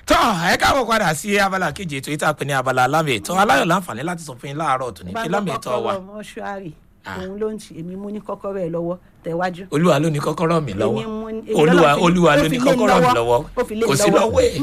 tọ́ ẹ káàbọ̀ padà sí abala kejì ètò ìta pé ní abala alámì ètò aláyọ̀ láǹfààní láti sọ fún yín láàárọ̀ tòní kí lámì ètò wa mọ́ṣúárì òun ló ń tì èmi mú ní kọ́kọ́rọ́ ẹ̀ lọ́wọ́ tẹ̀wájú. olúwa ló ní kọ́kọ́rọ́ mi lọ́wọ́ Èmi mú ní- èmi olúwa lọ́lọ́ fi- olúwa ó ló fi ní lé mi kọ́kọ́rọ́ mi lọ́wọ́. lọ́wọ́ Ó fi lé mi kò sí lọ́wọ́. lọ́wọ́ ẹ̀.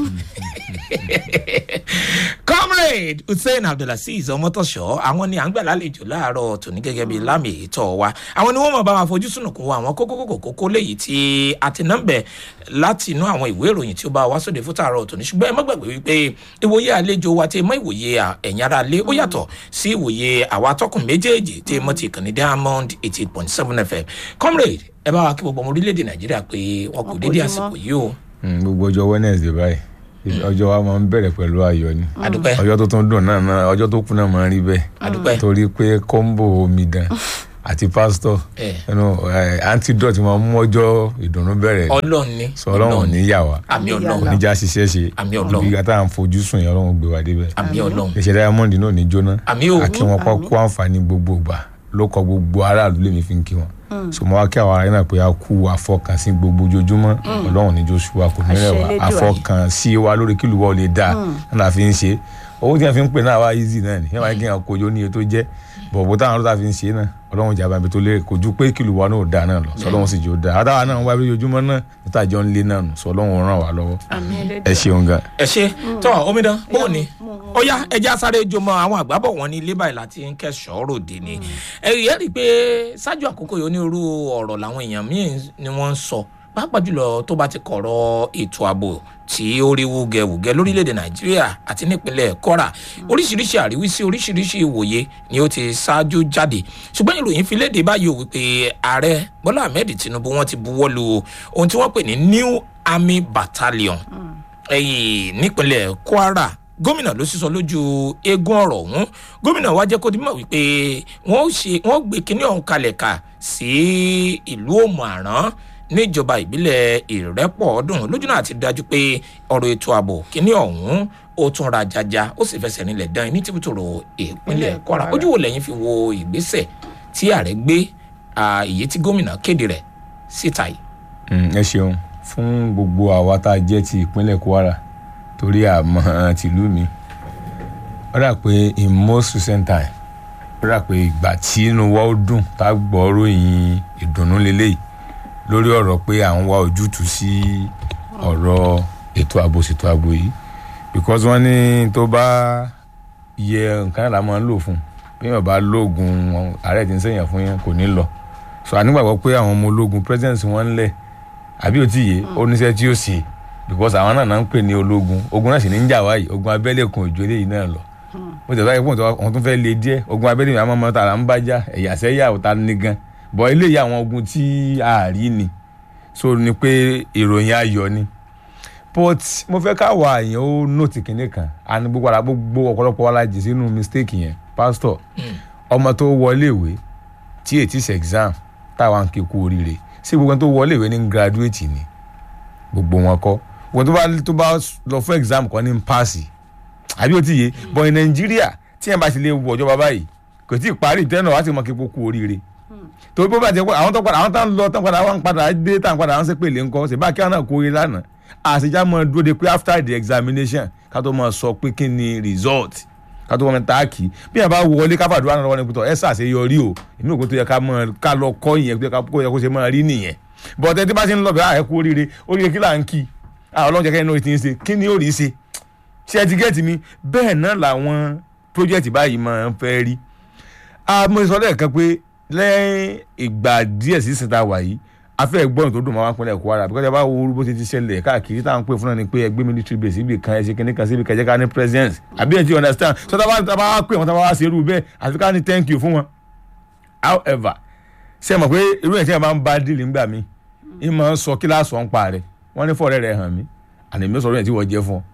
comrade hussein abdulaziz ọmọtọ̀ṣọ́ àwọn ni à ń gbà lálejò láàárọ̀ tòní gẹ́gẹ́ bíi lámì ètò wa àwọn ni wọ́n mọ̀ bá wa fojú sùnùkùn wo àwọn kókó kókó kókó léyìí tí a ti ná bẹ̀ láti inú àwọn ìwé ìròyìn tí ó bá wa sóde fún tààrọ̀ tòní ṣùgbọ́n ẹ má gbàgbé wípé ìwòye àlejò wa tí mọ ìwòye à- ẹ̀yin ara lé ó yàtọ̀ sí ìwòye àwa atọ́kùn méjèèjì tí mo ti kàn ní diamond eighty eight point seven fm comrade ẹ bá wa kí gbogbo ọmọ orílẹ̀-èdè nàìjíríà pé wọn kò Wọn kò dédé jí mọ́. àsìkò yìí o Mm, gbogbo ọjọ́ wednesday báyìí ọjọ́ wa máa ń bẹ̀rẹ̀ pẹ̀lú ayọ̀ ni adúpẹ́ ọjọ́ tó tún dùn náà náà ọjọ́ tó kù náà máa ń rí bẹ́ẹ̀ adúpẹ́ torí pé kọ́ńbò omidan àti pásítọ̀ ẹ ẹnu antidote máa ń mú ọjọ́ ìdùnnú bẹ̀rẹ̀ ọlọ́run ni sọ ọlọ́run ò ní yà wá àmì Àmì ọlọ́run Ọlọ́run. oníjà ṣiṣẹ́ ṣe Àmì Ọlọ́run. bí gata à ń fojú sùn yẹn ọlọ́run gbé wa débẹ̀ àmì ọlọ́run iṣẹ́ diamond náà ní jóná àmì o àkí wọn kọ́ kó àǹfààní gbogbo gbà ló kọ gbogbo aráàlú lèmi fi ń kí wọn so mo wá kí àwọn ará yẹn náà pé a kú àfọkànsí gbogbo ojoojúmọ́ ọlọ́run ní joshua kò ní rẹ̀ wá Àṣẹ Elédùà. àfọkànsí wa lórí kí lùwọ́ lè dáa náà la fi ń ṣe owó tí wọn fi ń pè náà wá easy náà ni yẹn wáyé kí wọn kojú ní iye tó jẹ́ bọ̀bọ̀ táwọn ọlọ́ta fi ń ṣe náà ọlọ́run jàmbá ibi tó lé kò ju pé kí lùwọ́ náà ò dáa náà lọ sọ ọlọ́run sì jẹ́ ó dáa àtàwọn náà wá bí ojoojúmọ́ náà níta jọ ń lé náà nù sọ ọlọ́run ràn wá lọ́wọ́ àmì ẹ ẹlẹ́dẹ̀. ṣeun gan. ẹ ṣe tọ omidan bóò ni ó yá ẹjẹ asáré jọmọ àwọn àgbábọ̀ wọn ní ilé báyìí láti ń kẹsàn-án ròde ni ẹ̀rí ẹ̀ rí i pé ṣáájú àkókò yìí onírúurú ọ̀rọ̀ làwọn èèyàn míì ni wọ́n ń sọ pàápàá jùlọ tó bá ti kọ̀rọ̀ ètò ààbò tí ó rí wúgẹwùgẹ lórílẹ̀‐èdè nàìjíríà àti nípínlẹ̀ kọ́ra oríṣiríṣi àríwísí oríṣiríṣi ìwòye ni ó ti ṣáájú jáde ṣùgbọ́n ìròyìn fi léde báyìí ò wípé ààrẹ bọ́lá ahmed tinubu wọ́n ti buwọ́ lu ohun tí wọ́n pè ní new army battalion ẹyìn nípínlẹ̀ kwara gómìnà ló sísọ lójú eégún ọ̀rọ̀ ọ̀hún gómìnà wa jẹ́ kó di mọ̀ wípé wọ́n ó ṣe wọ́n ó gbé kinní ọ̀hún kalẹ̀ kà sí ìlú òmùàrán níjọba ìbílẹ̀ ìrẹ́pọ̀ ọdún lójúnà àti dájú pé ọ̀rọ̀ ètò ààbò kinní ọ̀hún ó tún ra jaja ó sì fẹsẹ̀ nílẹ̀ dán ní tìbútòrò ìpínlẹ̀ kwara ojú wo lẹ́yìn fi wo ìgbésẹ̀ tí ààrẹ gbé ah, èyí tí gómìnà kéde rẹ̀ síta yìí. Mm, ẹ ṣeun fún gbogbo àwa tá a jẹ́ ti ìpínlẹ̀ kwara torí àmọ́ tìlú mi ó dà pé in most recent time ó dà pé ìgbà tí inú wa ó dùn tá a gbọ́ ròyìn ìdùnnú lélẹ́yìí lórí ọ̀rọ̀ pé à ń wá ojútùú sí ọ̀rọ̀ ètò ààbò ṣètò ààbò yìí because wọ́n ní tó bá yẹ nǹkan náà la máa ń lò fún bí èèyàn bá lóògùn ààrẹ tí ń sèyàn fún yẹn kò ní lọ so ànígbàgbọ́ pé àwọn ọmọ ológun president wọn ń lẹ̀ àbí ò tí yé ó níṣẹ́ tí ó ṣe because àwọn náà náà ń pè ní ológun ogun náà sì ní ń jà wáyé ogun abẹ́lé kan òjò eléyìí náà lọ mo tẹ̀ báyìí pọ̀ tó wọn tún fẹ́ le díẹ̀ ogun abẹ́lé mi àwọn ọmọ tààrà ń bá já ẹ̀yà sẹ́yà ọ̀tá ní gan bọ̀ eléyìí àwọn ogun tí a rí ni so ni pé ìròyìn ayọ̀ ni but mo fẹ́ káwa àyàn ó nóòtì kìnìún kan àní gbogbo ara gbogbo ọ̀pọ̀lọpọ̀ wa la jì sínú mistake yẹn pastor ọmọ tó wọlé ìwé tí ètí ṣe exam táwa ń kíkú oríire sí gbogbo ẹni tó wọlé ìwé ní graduate ni gbogbo wọn kọ gbogbo tó bá tó bá lọ fún exam kan ní paasi àbí ó ti yé but in Nàìjíríà tí yẹn bá ti lè wọ ọjọba báyìí kò tí ì parí ìtẹ́nà wá sí mọ kíkó kú oríire torí bó bá jẹ pé àwọn tó padà àwọn tó ń lọ tó ń padà wọn padà dé tá à ń padà wọn sépè lé ńkọ ṣe bá kí wọn náà kó oríire lánàá àṣejá mọ dúró de pé after the examination ká tó mọ sọ pé kí ni result ká tó mọ táàkì bí yẹn bá wọlé ká fàdúrà náà lọ́wọ́ ní pẹ̀tọ́ ẹ ṣàṣeyọrí o èmi ò kó tó yẹ ká mọ ká lọ kọ́ ìyẹn kó yẹ kó ṣe máa rí nìyẹn bọ́tẹ́ tí bá ti ń lọ bẹ́ẹ̀ àyẹ̀kú oríire oríire kí là ń kí àwọn ọlọ́run jẹ́ kẹ́hìn náà ti ń ṣe kí ni ó rí ṣe ṣé ẹ ti gẹ́ẹ̀tì mi bẹ́ẹ̀ náà làwọn project báyìí máa ń fẹ́ rí mo sọ lẹ́ẹ̀kan pé lẹ́yìn ìgbà díẹ̀ sí ìsìnta wà yìí afẹ́ ẹ̀gbọ́n tó dùn máa wá pínlẹ̀ Kwara bí kọ́jà bá wo bó ti ti ṣẹlẹ̀ káàkiri táwọn pè fún náà ni pé ẹgbẹ́ military base ibi kan ẹ̀ṣẹ̀ kìnìún kan síbi kẹjẹ ká ní president àbí ẹ̀ ti understand so tá a bá wá pè wọ́n tá a bá wá ṣe irú bẹ́ẹ̀ àfi ká ní thank you fún wọn however ṣe mọ̀ pé irú ẹ̀ tí wọ́n máa ń bá díìlì ńgbà mi ń máa ń sọ kíláàsì ọ̀n pa rẹ̀ wọ́n ní fọ́ọ̀rẹ́ rẹ̀ hàn mí àná èmi sọ̀rọ̀ yẹn tí wọ́n jẹ́ fún ọ.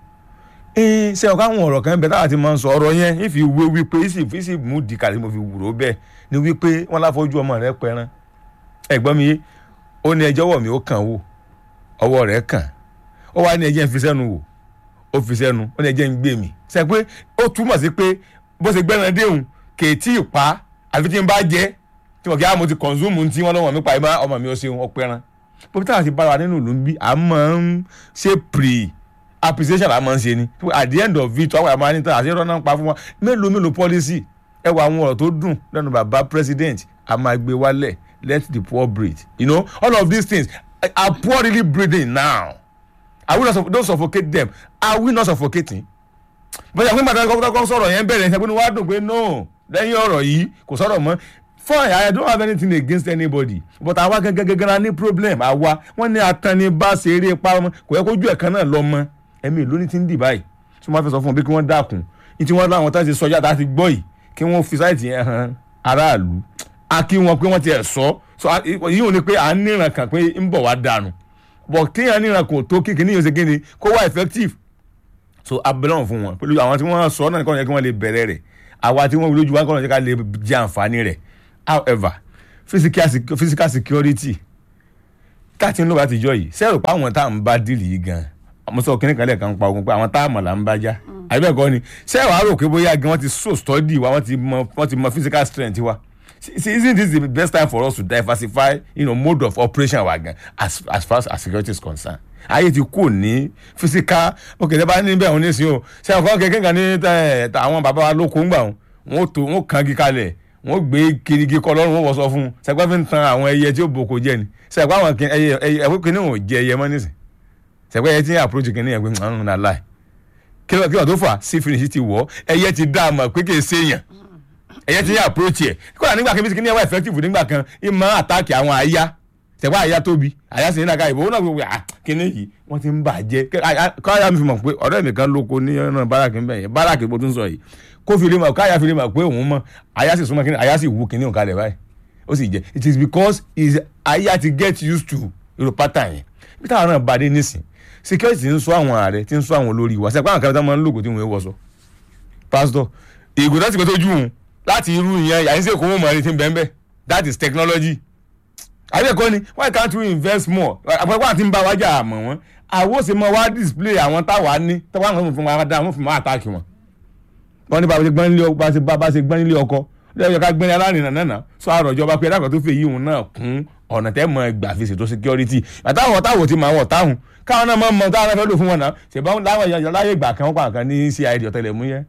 ee ṣe ọ̀ká àwọn ọ̀rọ̀ kan bẹ táwa ti máa ń sọ ọ̀rọ̀ yẹn ìfi wé wípé ìsì ìsì mú di kàlí mo fi wúrò bẹ́ẹ̀ ni wípé wọ́n láfojú ọmọ rẹ̀ pẹran ẹ̀gbọ́n mi yé ó ní ẹjọ́ wọ̀ mí ó kàn wò ọwọ́ rẹ̀ kàn ó wá ní ẹjẹ́ ń fi sẹ́nu wò ó fi sẹ́nu ó ní ẹjẹ́ ń gbé mi ṣe pé ó túmọ̀ sí pé bó ṣe gbẹ́ran déhùn kèétí ìpa àfi tí n bá jẹ́ tí wọ́n kí á mo ti consume tí wọ́n lọ́wọ́ mi pa ìmọ̀ ọmọ mi ó ṣeun ọpẹran bó táwọn ti bára wa nínú ìlú ń bí à máa ń ṣe pre appreciation la máa ń ṣe ni at the end of it àwọn àmọ́ anita àti ìrọ̀nà ń pa fún wa mélòó mélòó policy ẹ wọ àwọn ọ̀rọ̀ tó dùn lẹ́nu bàbá president a máa gbé wálẹ̀ let the poor breathe you know all of these things are poor really breathing now are we not suff- don't suffocate them are we not suffocating bóyá pé màtá kọ́kọ́ sọ̀rọ̀ yẹn bẹ̀rẹ̀ ṣe pé wàá dùn pé no lẹ́yìn ọ̀rọ̀ yìí kò sọ̀rọ̀ mọ́ fine i don't have anything against anybody but àwa gangan gangan la ní problem àwa wọ́n ní atannibá ṣe eré pa ọmọ kò yẹ kójú ẹ̀ kan náà lọ mọ́ ẹ̀mí ìlú ní ti ń dì báyìí tí wọ́n fẹ́ sọ fún wọn bí kí wọ́n dákun ní tí wọ́n láwọn tá ṣe sọjá tá a ti gbọ́ yìí kí wọ́n fi sáìtì yẹn hàn aráàlú a kí wọn pé wọ́n ti ẹ̀ sọ so a- yìí ò ní pé à ń níran kan pé ń bọ̀ wá dànù but kéèyàn níran kò tó kí kìnìún ṣe kíni kó wá effective so abẹ́lọ́n fún wọn pẹ̀lú àwọn tí wọ́n sọ náà kọ́ ọ̀nà yẹ kí wọ́n lè bẹ̀rẹ̀ rẹ̀ àwa tí wọ́n lójú wa kọ́ ọ̀nà yẹ ká lè jẹ àǹfààní rẹ̀ however physical, sec- physical security káàtì ń lò láti jọ yìí sẹ́rù pa àwọn tá à ń bá dìlì yìí gan mo sọ kíní kan lẹ́ẹ̀kan pa ogun pé àwọn tá à mọ̀ là ń bá já àbẹ́ẹ̀kọ́ ni sẹ́rù àrò pé bóyá gan wọ́n ti so study wa wọ́n ti mọ wọ́n ti mọ physical strength wa See, isn't this the best time for us to diversify you know, mode of operation wa gan as as far as security is concerned ayé ti kú ní physical ok tẹ bá ní bẹ́ẹ̀ òun ní sí o ṣe àkọ́ kékeré kan ní ẹ, ta- àwọn bàbá wa lóko ńgbà wọn wọn tó wọn kàn gí kalẹ̀ wọn gbé kirigi kọ lọ́rùn wọn wọ̀ sọ fún un ṣẹpẹ́ fi ń tan àwọn ẹyẹ tí ó boko jẹ ni ṣẹpẹ́ àwọn kin- ẹyẹ ẹyẹ ẹwọ́ kìíní wọn ò jẹ ẹyẹ mọ́ nísìn ṣẹpẹ́ ẹyẹ tí ń approach kìíní yẹn pé ń nà láì kí ló kí ló tó fà sí finish ti wọ̀ ẹyẹ ti dá a mọ̀ pé kì í ṣèyàn ẹ̀yẹ́ ti yẹ approach ẹ̀ kódà nígbà kan bí kí ni ẹwà effective nígbà kan ẹ máa attack àwọn àyà tẹ̀wá àyà tóbi àyà sì ní nàka ìbò wọn náà gbogbo à kíní yìí wọ́n ti ń bàjẹ́ káyà mi fi mọ̀ pé ọ̀rẹ́ mi kan lóko ní ọ̀nà báràkì ńbẹ̀ yẹn báràkì bó tún sọ yìí kó fi lè mọ̀ káyà fi lè mọ̀ pé òun mọ̀ àyà sì súnmọ́ kíní àyà sì wú kíní òun kalẹ̀ báyìí ó sì jẹ́ it is because is àyà ti get used to irú pattern yẹn bí táwọn náà bá dé nísìn security ti ń sọ àwọn ààrẹ ti ń sọ àwọn olórí wa sẹ́pẹ́ àwọn kan tó máa ń lògò tí wọ́n wọ́ sọ pastor ìgò láti pẹ́ tó jù wọn láti irú ìyẹn yàrá ìṣe ìkówó mọ̀ ẹni tí ń bẹ́ẹ̀ bẹ́ẹ̀ that is technology. àbẹ̀kọ́ ni why can't we invest more àpẹẹrẹ àti ń bá wájà àmọ̀ wọn àwọn sì mọ wá display àwọn táwa ní táwa àwọn fún wa dá wọn fún wa àtàkì wọn. wọ́n ní bá a ṣe gbọ́n nílé ọkọ bá a ṣe bá a ṣe gbọ́n nílé ọkọ lẹ́yìn ká gbẹ́ni alárìnà náà sọ àrò ìjọba pé ẹ̀dá kan tó fẹ́ yí òun náà kún ọ̀nà tẹ́ mọ ẹgbà fi ṣètò security àtàwọn ọ̀táwò ti máa wọ̀ táwọn káwọn náà máa mọ táwọn náà fẹ́ lò fún wọn náà ṣèbáwọn láwọn èèyàn láyé ìgbà kan wọ́n pa nǹkan ní cid ọ̀tẹlẹ̀múyẹ́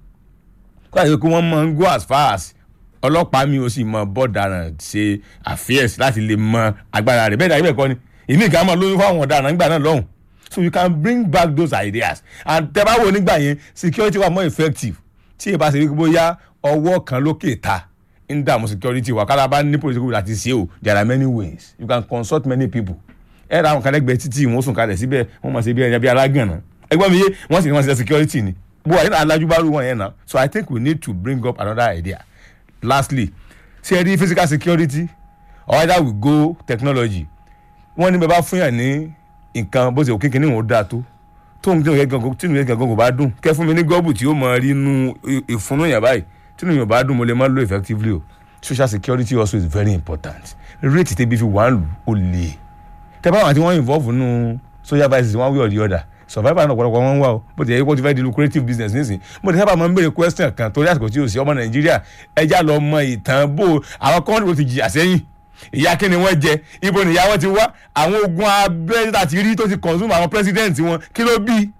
kó àyè kí wọ́n máa ń go as far as ọlọ́pàá mi ò sì mọ bọ́ọ̀daràn ṣe affairs láti lè mọ agbára rẹ̀ bẹ́ẹ̀ ni àyè bẹ́ẹ̀ kọ́ ni èmi ìka máa lóyún fáwọn ọ̀daràn nígbà náà lọ́hùn so you can bring back those ideas and tẹ́ bá wò nígbà yẹn security wa more effective tí ìbá ṣe wípé bóyá ọwọ́ kan lókè ta ń dààmú security wa kára bá ní political láti ṣe o there are many ways you can consult many people ẹ ra àwọn kan lẹ́gbẹ̀ẹ́ títí wọ́n sùn kalẹ̀ síbẹ̀ wọ́n máa ṣe bí ẹni bí alágànná ẹgbọ́n mi yé wọ́n sì ní wọ́n ṣe security ni bó wà nínú alájúbárú wọn yẹn náà so i think we need to bring up another idea lastly ṣe ẹ rí physical security or either we go technology wọ́n ní bẹ́ẹ̀ bá fún yàn ní nǹkan bó ṣe òkè kìíní òun dáa tó tóun tí òun yẹ gangan tí òun yẹ gangan kò bá dùn kẹ́ fún mi ní gọ́ọ̀bù tí ó mọ rí inú ìfúnnú yàn báyìí tí òun yàn bá dùn mo lè má lo effectively o social security also is very important rate tẹ́bi fi wà ń lù ó lè tẹ́ báwọn àti wọ́n involve nínú social vices one way or the other survivor náà ọ̀pọ̀lọpọ̀ wọn ń wá o bó ti yẹ kó ti fẹ́ di lucrative business nísìn mo ti sábà máa ń béèrè question kan torí àsìkò tí o sí ọmọ nàìjíríà ẹja lọ mọ ìtàn bó àwọn kọ́ńtì wo ti jìyà sẹ́yìn ìyá kí ni wọ́n jẹ ibo nìyá wọn ti wá àwọn ogun abẹ́rẹ́ láti rí tó ti consume àwọn president wọn kí ló bí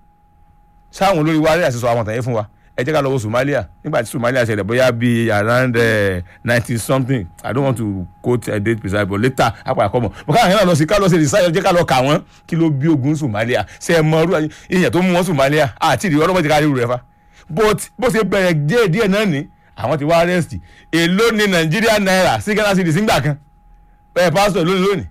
sáwọn olórí wa rẹ̀ àti sọ àwọn tàyẹ̀ fún wa ẹ jẹ́ ká lọ wo Somalia nígbà tí Somalia ṣẹlẹ̀ bóyá bíi around ninety uh, something I don't want to quote a date precise but later apá àkọ́mọ̀ mo káwọn yẹn náà lọ sí ká lọ sí research jẹ́ ká lọ kà wọ́n kí ló bí ogun Somalia ṣe é mọ ọdún èèyàn tó mú wọn Somalia àti ìdí ọlọ́mọ ti ká rí rẹ̀ fa but bó ṣe bẹ̀rẹ̀ díẹ̀ díẹ̀ náà ni àwọn ti wá arrest èló ni Nàìjíríà náírà sí Ghana city sígbà kan ẹ pásítọ̀ lónìí lónìí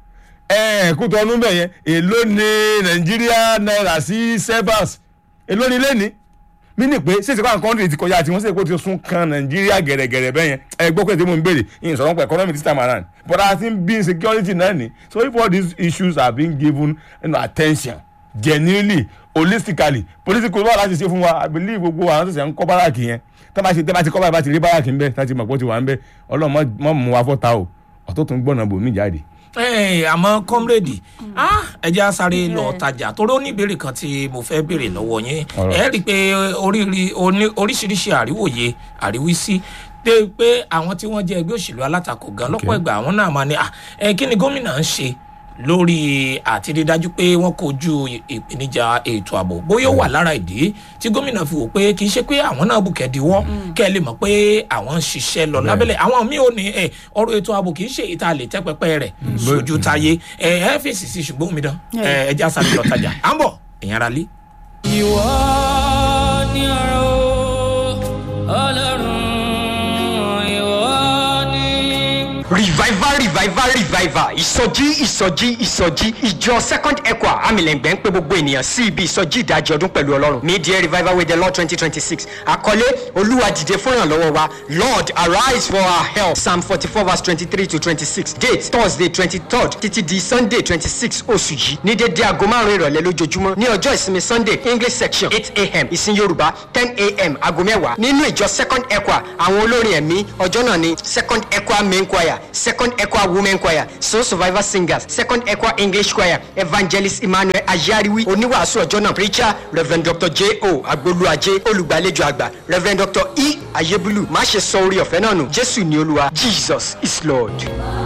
ẹ kútọ ọdún bẹ̀ yẹn èló ni Nàìjíríà náírà sí severs èló ni lẹ́ni mí ní pé ṣèṣe káwọn kọ́ńtì ti kọjá àti wọ́n ṣèṣe kó ti sún kan nàìjíríà gẹ̀rẹ́gẹ̀rẹ́ bẹ́ẹ̀ yẹn ẹ gbọ́ pé tí mo ń béèrè ìyẹn sọ̀rọ̀ pé economy this time around but I think being security náà ni so if all these issues are being given you know, attention genuinely holistically political wà láti ṣe fún wa I believe gbogbo àwọn ṣẹ̀ṣẹ̀ ń kọ́ báràkì yẹn tẹ́ bá ṣe tẹ́ bá ti kọ́ báyìí bá ti rí báràkì ń bẹ́ tá ti mọ̀ pé ó ti wà ń bẹ́ ọlọ́run mọ̀ mú wa fọ́ta o ọ̀tọ̀ tó ń gbọ́nà bò mí jáde àmọ́ kọ́mírèdì ẹ jẹ́ sáré lọ tajà torí ó ní ìbéèrè kan tí mo fẹ́ béèrè lọ́wọ́ yín ẹ rí i pé oríṣiríṣi àríwòye àríwísí dé pé àwọn tí wọ́n jẹ́ ẹgbẹ́ òṣèlú alátakò gan lọ́pọ̀ ìgbà àwọn náà máa ní ẹ kí ni gómìnà ń ṣe lórí àti rí dájú pé wọ́n kojú ìpèníjà ètò ààbò bóyá ó wà lára ìdí tí gómìnà fi wò pé kì í ṣe pé àwọn náà bùkẹ́ diwọ́ kẹ́ ẹ lè mọ̀ pé àwọn ń ṣiṣẹ́ lọ lábẹ́lẹ̀ àwọn míì ò ní ẹ ọ̀rọ̀ ètò ààbò kì í ṣe ìta lè tẹ́ pẹpẹ rẹ̀ sójú táyé ẹ ẹ fèsì sí ṣùgbọ́n omi dán ẹ ẹ já sáré lọ tajà à ń bọ̀ èèyàn ara lé. ìwọ ni ọ̀rọ̀ ọlọ́run ìwọ ni. revival revival revival ìsọjí ìsọjí ìsọjí ìjọ second equa amílẹ̀ngbẹ̀ ń pè gbogbo ènìyàn sí ibi ìsọjí ìdajì ọdún pẹ̀lú ọlọ́run mid-year revival with the lord twenty twenty six àkọlé olúwa dìde fún ìrànlọ́wọ́ wa lord arise for our help psalm forty four verse twenty three to twenty six date thursday twenty third títí di sunday twenty six oṣù yìí ní dédé aago márùn-ún ìrọ̀lẹ́ lójoojúmọ́ ní ọjọ́ ìsinmi sunday english section eight a.m. ìsìn yorùbá ten a.m. aago mẹ́wàá nínú ìjọ second equa àwọn olórin ẹ̀mí ọjọ́ náà ní second equa main choir second equa women choir soul survivor singers second equa english choir evangelist emmanuel ayariwi oníwàásù ọjọ́ náà preacher rev dr j o agboluaje olùgbàlejò àgbà rev dr e ayébúlù má ṣe sọ orí ọ̀fẹ́ náà nù jésù ní olúwa jesus is lord.